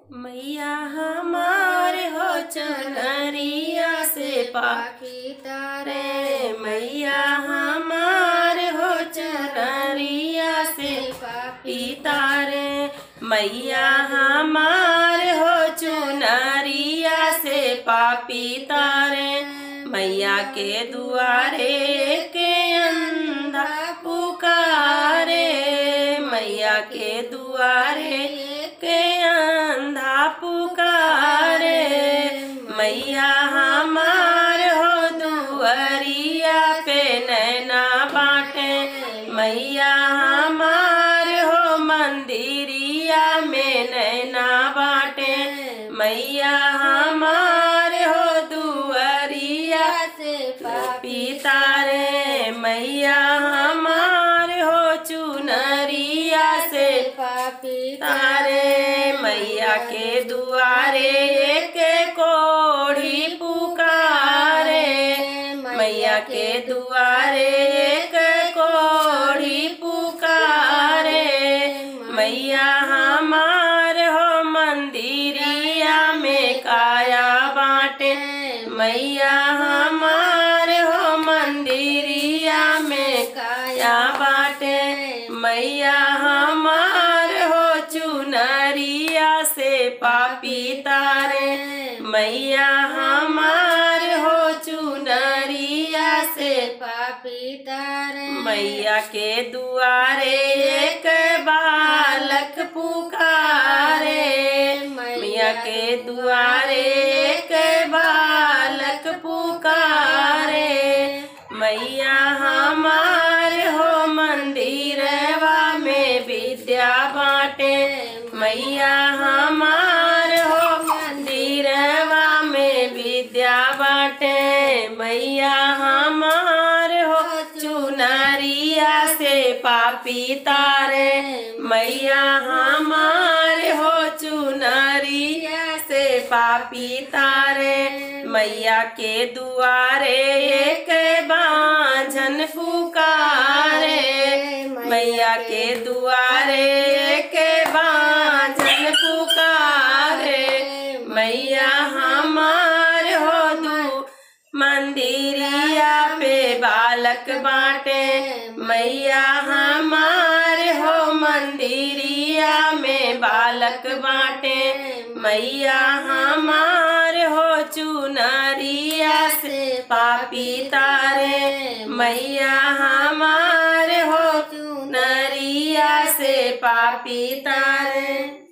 मैया हमारे हो चनरिया से पाखी तारे पारे मैया हमारे हो चनरिया से पितारे मैया हमारे हो चुनरिया से पापी तारे मैया के दुआरे के अंधा पुकारे मैया के दुआरे के अंधा पुकारे मैया हमार हो दुआरिया पे नैना बाटे मैया हमार हो मंदिरिया में नैना बाटे मैया हमार हो दुआरिया से पितारे मैया हमार हो चुनरिया से पापी तारे मैया के दुआरे के कोढ़ी पुकारे मैया के दुआरे के कोढ़ी पुकारे मैया हमार हो मंदिरिया में काया बाटे मैया हमार हो मंदिरिया में काया बाटे मैया हमार हो चुनरिया से पापी तारे मैया हमार हो चुनरिया से पापी तारे मैया के दुआरे एक बालक पुकारे मैया के दुआरे एक बालक पुकारे मैया हमार हो मंदिरवा में विद्या बाटे मैया हमार हो मंदिरवा में विद्या बाटे मैया हमार हो चुनरिया से पापी तारे मैया हमार हो चुनरिया से पापी तारे मैया के दुआरे एक बांझन पुकारे मैया के दुआरे एक बांझन पुकारे मैया हमार हो दू मंदिरिया पे बालक बाटे मैया हमार हो मंदिरिया में बालक बाटे मैया हमार हो चुनरिया से पापी तारे मैया हमार हो चुनरिया से पापी तारे